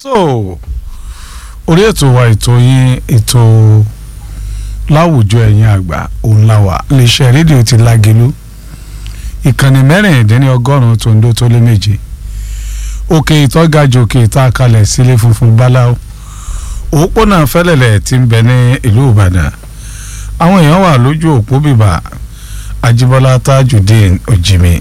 so orí ètò wa ètò yín ètò láwùjọ ẹ̀yin àgbà òun la wà iléeṣẹ́ rédíò ti lágelu ìkànnì mẹ́rìndínlọ́gọ́rùn-ún tó ń dó tó lé méje òkè ìtọ́gajù òkè ìta kalẹ̀ sílé funfun báláwo òpópónà fẹ́lẹ̀lẹ̀ tí ń bẹ ní ìlú ìbàdàn àwọn èèyàn wà lójú òpó bíbà ajíbọ́lá tajudeen ojimi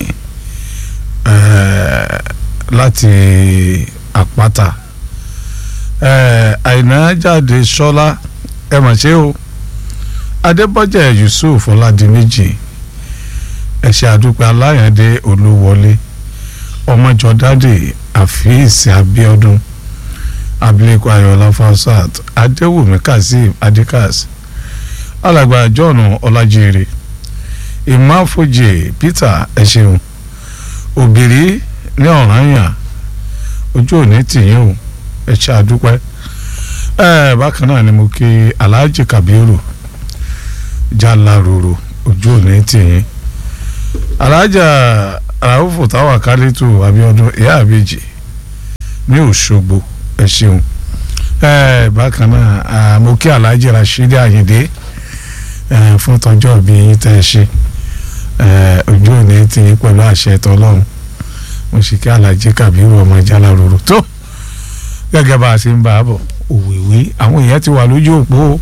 eh, láti àpáta eh, àìná jáde sọ́lá ẹ mà ṣe o adébọ́jà yusuf ọ̀làdìmẹ́jì ẹ̀ṣẹ̀ àdúpẹ́ aláyàndé olúwọlé ọmọjọdádé àfíìsì abíọ́dún abilékọ ayọ̀lá fasat adéwùmí kazeem adikas alàgbà john ọlájírè ìmáfojì peter ẹ̀ṣẹ̀hùn òbírí ní ọ̀ranyàn ojú òní tìyín o ẹ̀ṣẹ̀ àdúpẹ́ ẹ̀ bákan náà ni mo kí alhaji kabiru jalároro ojú òní tìyín alhaja raufu táwa kálítù abiodun ìyá àbèjì ní òṣogbo ẹ ṣeun ẹ bákan náà mo kí alhaji rasheed ayinde fún tọjọ́ bí yín tẹ́ ẹ ṣe ojú òní ti yín pẹ̀lú àṣẹ tọlọ́run mo sì kí alhaji kabiru ọmọ jalároro tó gẹ́gẹ́ bá a ṣe ń bá a bọ̀ òwìwí àwọn èèyàn ti wà lójú òpó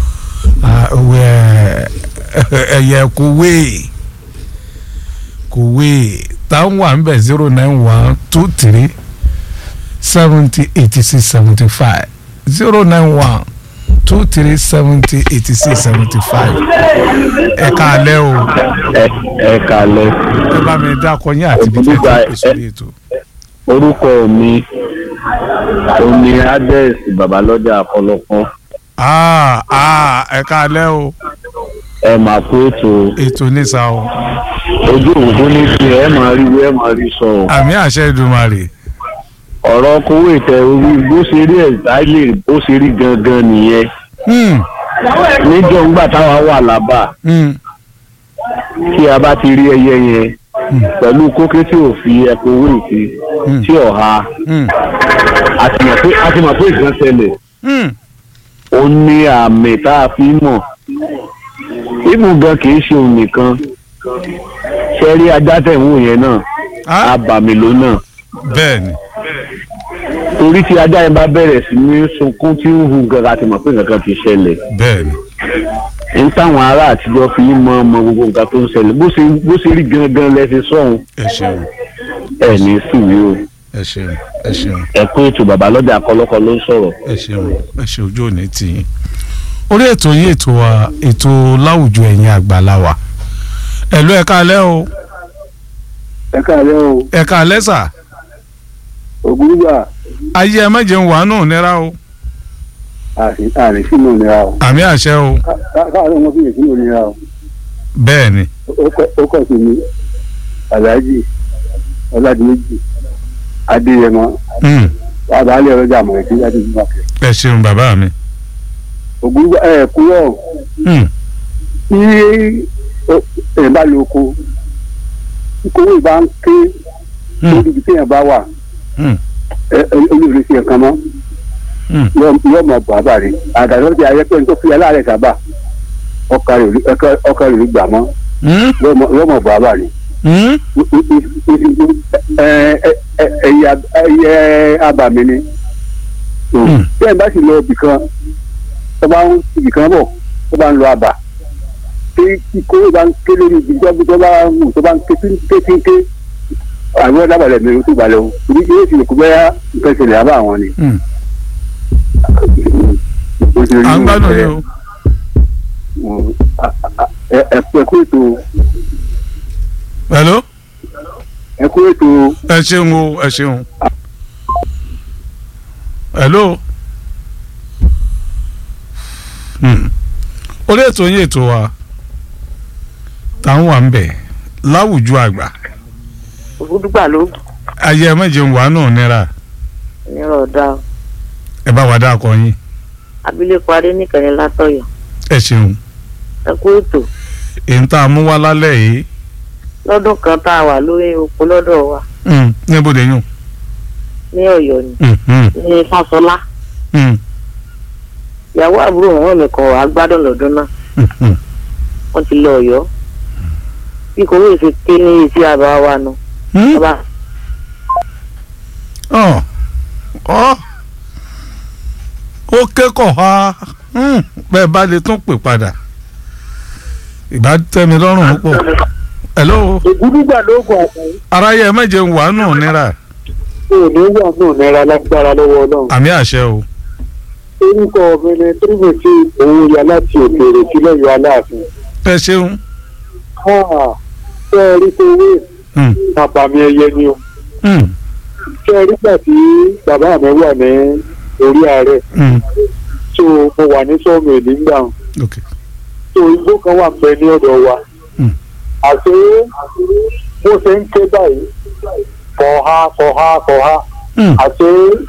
ẹ̀yẹ kòwé kòwé táwọn wà ń bẹ̀ zero nine one two three seventy eighty six seventy five zero nine one two three seventy eighty six seventy five ẹ káalẹ́ o ẹ ẹ kalẹ ẹ bá mi dákọ yín àti ibi tí ẹ ti pè sórí ètò. orúkọ mi omi ades babalọjà àkọlọpọ Ah, ah, ẹ káalẹ́ o ẹ máa kó ètò ètò nísà o ojú òǹkó ní ti ẹ máa rí wí ẹ máa rí sọ o. àmì àṣẹ ìdùmarè ọ̀rọ̀ kówó ìtẹ orí bó ṣe rí ẹ̀dáìlè bó ṣe rí gangan nìyẹn Hmm, níjọ́ ńgbà táwa wà lábà hmm, tí a bá ti rí ẹyẹ yẹn pẹ̀lú kóké tí ò fi ẹ̀kọ́ owó ìtì Hmm. tí ọ̀ha hmm, a ti mọ̀ pé a ti mọ̀ pé ìgbọ́n ṣẹlẹ̀ hmm. ó ní àmì tá a fi mọ̀ ibù gan kì í ṣe òun nìkan ṣe rí ajá tẹ̀ ń wò yẹn náà Ah, abàmì ló náà bẹ́ẹ̀ ni torí tí ajá yẹn bá bẹ̀rẹ̀ sí ní sunkún tí ń hu gan a ti mọ̀ pé nǹkan ti ṣẹlẹ̀ bẹ́ẹ̀ ni ń táwọn ará àtijọ́ fi ń mọ ọmọ gbogbo nǹkan tó ń ṣẹlẹ̀ bó ṣe bó ṣe rí gangan lẹ́sẹ̀ sọ̀hún ẹ ṣeun ẹ̀ ní sùwé o ẹ ṣeun ẹ ṣeun ẹ kó ètò bàbá lọ́jà akọlọ́kọ ló ń sọ̀rọ̀. ẹ ṣeun ẹ ṣe ojú òní tì yín orí ètò yín ètò wa ètò láwùjọ ẹ̀yin àgbàlá wa ẹ̀lú ẹ káalẹ́ o ẹ káàlẹ́ o ẹ káalẹ́ sà ògúngbà ayé ẹ má jẹun wàánù nira o àrè sínú ìnira o àmì àṣẹ o káàlẹ́ wọn fi lè sínú ìnira o bẹ́ẹ̀ ni ó kọ̀ sí mi aláàjì ọ̀làdìmẹ́jì adéyẹmọ Hmm, àbálẹ̀ ọlọ́jà àmọ̀rẹ́kí láti ìgbà kẹ. ẹ ṣeun bàbá mi ògúngbà ẹ kúrọ̀ Hmm, tí ẹ bá lo oko kówó ìbá ń ké hmm, lórí ibi téèyàn bá wà hmm, olóòrè sí ẹ̀kan mọ́ hmm. yóò mọ̀ bàbá rẹ̀ àgàdo ti ayẹ́pẹ́ tó fi aláàrẹ̀ sábà ọkà rẹ̀ rí gbà mọ́ Hmm, yóò mọ̀ bàbá rẹ̀. hmm. ẹyẹ abàmì ni Hmm. bẹ́ẹ̀ bá sì lọ ibì kan tó bá ń ibì kan bọ̀ tó bá ń lọ àbà tí kóró bá ń ké lórí ibi tó tó bá ń wù tó bá ń ké ké ké ké àwọn ọ̀dàbàlẹ̀ mi tó balẹ̀ o torí yóò sì kú bẹ́yà nǹkan ìṣẹ̀lẹ̀ àbá àwọn ni. Hmm. à ń gbádùn yín o ẹ kú ètò hello ẹ kú ètò ẹ ṣeun o ẹ ṣeun hello Hmm. orí ètò yín ètò wa táwọn wà ń bẹ̀ láwùjọ àgbà ògúdùgbà ló ayé ẹ méje ń wà náà nira nírọ̀ ọ̀dà ẹ bá wà dá akọ yín abilékọ adéníkẹ̀ni látọ̀yọ̀ ẹ ṣeun ẹ kú ètò èyí tá a mú wá lálẹ́ yìí lọ́dún kan tá a wà lórí oko lọ́dọ̀ wa Hmm. níbo lè yùn ní ọ̀yọ́ ni Hmm, hmm. ní fáṣọlá mm, ìyàwó àbúrò wọn mi kan wàá gbádùn lọ́dún náà mhm. wọ́n ti lọ ọ̀yọ́ bí kò wéyìí fi ké ní etí àbá wa nu Mm, bàbá ọ ọ ó kẹ́kọ̀ọ́ ha Mm, bẹ́ẹ̀ bá lè tún pè padà ìbá tẹ́mi lọ́rùn púpọ̀ hello ìgúdúgbà lóògùn àtàwọn aráyé ẹ mẹ́jẹ̀ ń wà nù nira òní wà náà náírà lágbára lọ́wọ́ ọlọ́run. àmì àṣẹ o orúkọ mi ni tírímẹ̀tì òun ya láti òkèèrè sílẹ̀ yọ aláàfin. ẹ ṣeun ṣé ẹ rí kówé Mm, bàbá mi ẹyẹ ni o. mm, ṣé ẹ rí gbà tí bàbá mi wà ní orí ààrẹ mm, tó mo wà ní sọ́ọ̀mù èlé ńgbà wọn. ok tó igbó kan wà pẹ́ ní ọ̀dọ̀ wa. Mm. àti bó ṣe ń ké báyìí kọ̀ọ̀ha kọ̀ọ̀ha kọ̀ọ̀ha Mm, àti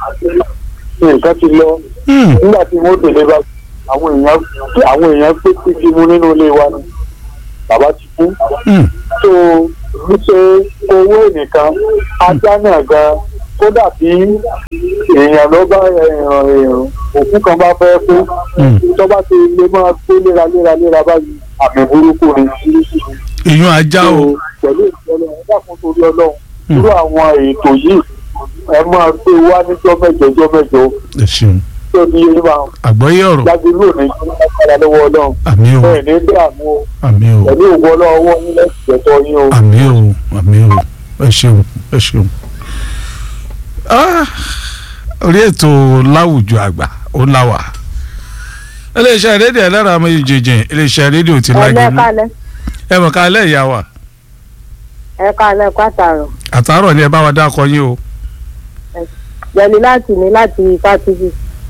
nǹkan ti lọ mm, nígbà tí wọ́n délé bá àwọn èèyàn àwọn èèyàn pé títí mu nínú ilé wa ni bàbá ti kú mm, tó níṣe owó ẹnìkan ajá náà gan kódà bí èèyàn ló bá èèyàn èèyàn òkú kan bá fẹ́ kú mm. tó bá ti lè máa gbé léraléra léra báyìí àmì burúkú ni. ìyún ajá o So, pẹ̀lú ìfọlọ́ ẹ dákun torí ọlọ́run Mm. irú àwọn ètò yìí ẹ máa gbé wá níjọ́ mẹ́jọ jọ́ mẹ́jọ ẹ ṣeun tó ní yé máa àgbọ́yé ọ̀rọ̀ jáde lónìí lágbára lọ́wọ́ ọlọ́run àmì o bẹ́ẹ̀ ní dààmú o àmì o pẹ̀lú òwò ọlọ́wọ́ yín lẹ́sìn ẹ̀tọ́ yín o. àmì o àmì o ẹ ṣeun ẹ ṣeun. Ah, orí ètò láwùjọ àgbà ó láwà iléeṣẹ́ rédíò ẹlẹ́rọ àmọ́ ìjèjì iléeṣẹ́ rédíò ti lágbè mú ẹlẹ́kálẹ̀ ẹ mọ̀ ká lẹ́ ìyá wa ẹ̀kálẹ̀ pàtàrọ̀ àtàárọ̀ ni ẹ bá wa dákọ yín o yẹni láti ní láti fásitì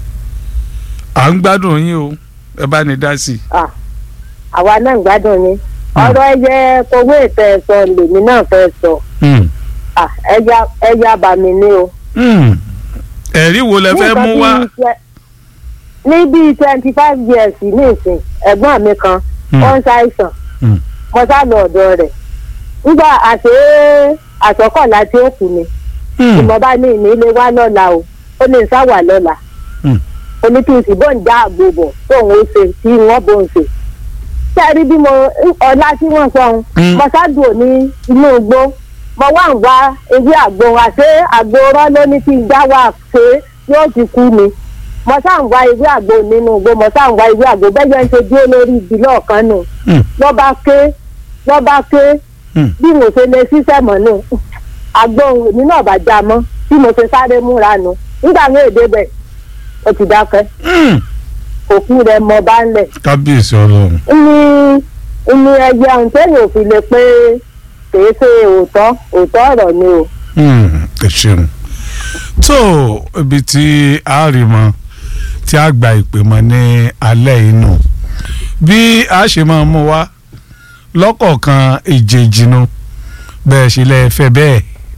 à ń gbádùn yín o ẹ bá ní dá sí i. àwa náà ń gbádùn ni ọ̀rọ̀ ẹyẹ kowó ètò ẹ̀sọ́ lèmi náà fẹ́ sọ Hmm. Ah, ẹja ẹja bàmí ni o. Hmm. ẹ̀rí wo lẹ fẹ́ mú wá. Ní nǹkan bíi twe- ní bíi twenty five years nísìn ẹ̀gbọ́n mi kan Hmm. ó ń ṣàìsàn Hmm. mo sá lọ ọ̀dọ̀ rẹ̀ nígbà àṣé àsọkọ̀lá tí ó kù ni Hmm. ìmọ̀ bá ní ìní ilé wá lọ́la o ó ní sáwà lọ́la Hmm. oní kí n sì bọ́ ń dá àgbo bọ̀ tóun ó ṣe tí wọ́n bó ń ṣe. sẹ́ẹ̀rí bí mo ọlá tí wọ́n sọ ohun Hmm. mo ṣáàdùn ní inú igbó mo wá ń wá ewé àgbo àṣé àgbo rọ́ ló ní kí n dá wà ṣe yóò ti kú ni mo ṣáà ń wá ewé àgbo nínú igbó mo ṣáà ń wá ewé àgbo bẹ́ẹ̀ yẹn ń ṣe dúró lórí ibi lọ́ọ̀kan nù Hmm. lọ́ba ké lọ́ba ké Hmm. bí mo ṣe lè ṣiṣẹ́ mọ́ nù agbóhùn èmi náà bá já mọ́ bí mo ṣe sáré múra nù nígbà mi ò débẹ̀ ó ti dákẹ́ Hmm. òkú rẹ̀ mọ bá ń lẹ̀ kábíyèsí ọlọ́run. ní ní ẹgbẹ́ ohun téèyàn ò fi lè pé kìí ṣe òótọ́ òótọ́ ọ̀rọ̀ ni o. Hmm. ẹ ṣeun. tó ibi tí a rí mọ tí a gba ìpè mọ ní alẹ́ inú bí a ṣe máa mú wá lọ́kọ̀ọ̀kan ìjèjìnú bẹ́ẹ̀ ṣe lẹ́ fẹ́ bẹ́ẹ̀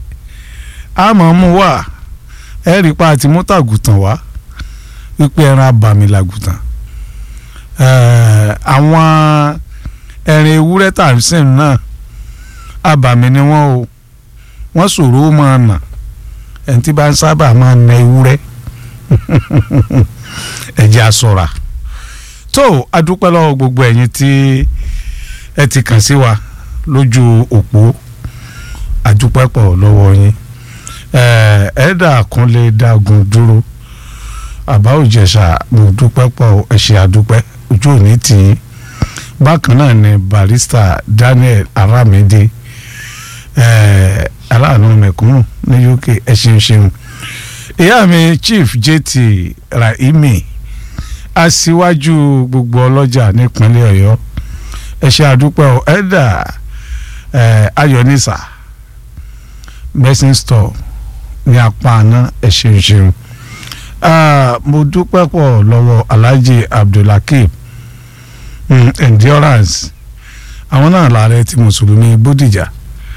a máa mú wá ẹ rí pa àti mọ́tàgùtàn wá wípé ẹran abàmì làgùtàn Ẹ̀, àwọn ẹran ewúrẹ́ tàbísìn náà abàmì ni wọ́n o wọ́n ṣòro ó máa nà ẹni tí bá ń sábà máa na ewúrẹ́ ẹ̀jẹ̀ àsọ̀ra tó adúpẹ́ lọ́wọ́ gbogbo ẹ̀yin tí ẹ ti kàn sí wa lójú òpó adúpẹ́ pọ̀ lọ́wọ́ yín ẹ̀ ẹ̀ẹ́dà kúnlé dágun dúró àbá òjẹ̀ṣà mo dúpẹ́ pọ̀ ẹ ṣé àdúpẹ́ ojú òní tì í bákan náà ni barista Daniel Aramide ẹ̀ aláàánú mẹ̀kúnnù ní UK ẹ ṣeun ṣeun ìyá mi Chief JT Rahimi aṣíwájú gbogbo ọlọ́jà nípínlẹ̀ Ọ̀yọ́ ẹ ṣé àdúpẹ́ ọ ẹ̀dà ẹ̀ Ayọ̀nísà medicine store ní apá àná ẹ ṣeun ṣeun Ah, mo dúpẹ́ pọ̀ lọ́wọ́ Alhaji Abdulhakeem mm, endurance àwọn náà làárẹ̀ tí mùsùlùmí Bódìjà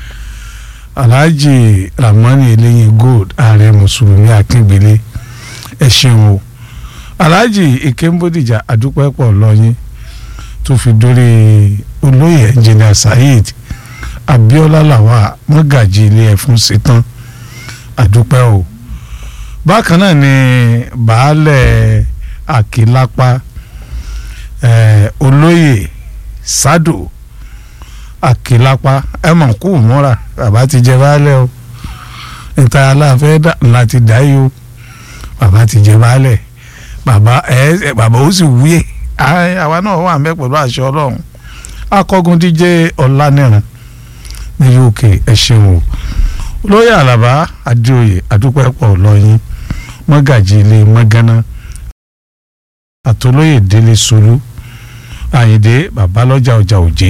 Alhaji Ramani Eleyin Gold ààrẹ mùsùlùmí Akíngbélé ẹ ṣeun o Alhaji Ikem Bódìjà àdúpẹ́ pọ̀ lọ́yìn tó fi dórí olóyè engineer Saheed Abiola Lawal mọ́gàjì ilé ẹ̀fún ṣetán àdúpẹ́ o bákan náà ni baálẹ̀ àkìlápá eh, olóyè sádò àkìlápá ẹ mọ̀ kú mọ́ra bàbá ti jẹ baálẹ̀ o níta aláàfẹ́ láti dá yìí o bàbá ti jẹ baálẹ̀ bàbá ẹ bàbá ó sì wúyè àwa náà wà mẹ́ pẹ̀lú àṣẹ ọlọ́run akọ́gun díje ọ̀lànìràn ní uk ẹ ṣeun o lóyè àlàbá adéoyè àdúpẹ́ pọ̀ lọ́yìn mọ́gàjì ilé mọ́gánná àtolóyè délé solú àyìndé babalọ́jà ọjà òjé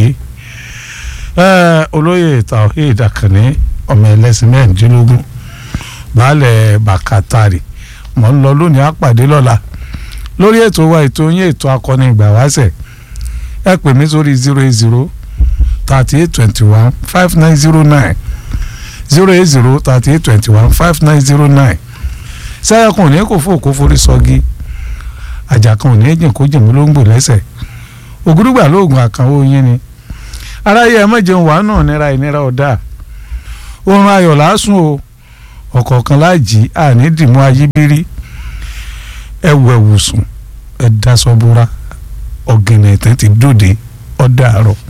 olóyè tawhid akànní ọmọ ẹlẹ́sìn mẹ́rìndínlógún baálẹ̀ bàkátàrì mọ̀ ń lọ lónìí àpàdé lọ́la lórí ètò wa ètò yín ètò akọni ìgbà wáṣẹ̀ ẹ pè mí sórí zero eight zero thirty eight twenty one five nine zero nine zero eight zero thirty eight twenty one five nine zero nine sẹ́yàkùn òní kò fò kó forí sọ́gi àjàkùn òní jìn kó jìn mí ló ń gbò lẹ́sẹ̀ ògúrúgbà lóògùn àkànwó yín ni aráyé ẹ má jẹun wàá náà nira ìnira ọ̀dà oorun ayọ̀ lásùn o ọ̀kọ̀ọ̀kan láàjì àní dìmú ayíbírí ẹ wẹ̀wù sùn ẹ dasọ búra ọ̀gẹ̀nẹ̀ tẹ́ ti dòde ọ̀dà àárọ̀.